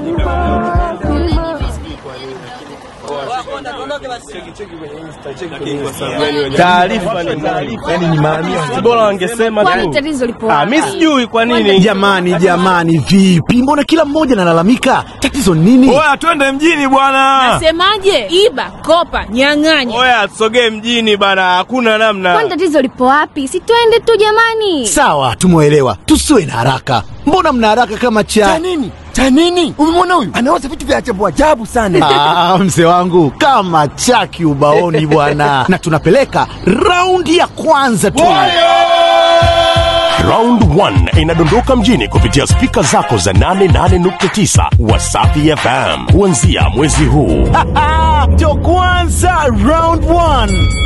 Taarifa ni taarifa, yani ni maamia. Si bora wangesema Kwani tu. tatizo lipo Ah, wapi? mimi sijui kwa nini. Jamani, jamani, vipi? Mbona kila mmoja analalamika? Tatizo nini? Oya, twende mjini bwana. Semaje? Iba, kopa, nyang'anya. Oya, tusogee mjini bana, hakuna namna. Kwani tatizo lipo wapi? Si twende tu jamani. Sawa, tumeelewa, tusiwe na haraka. Mbona mna haraka kama cha nini cha nini umemwona huyu anaoza vitu vya ajabu ajabu sana Ah, mzee wangu kama chaki ubaoni bwana, na tunapeleka raundi ya kwanza tu. Round 1 inadondoka mjini kupitia spika zako za 88.9 Wasafi FM kuanzia mwezi huu. Ndio kwanza round one.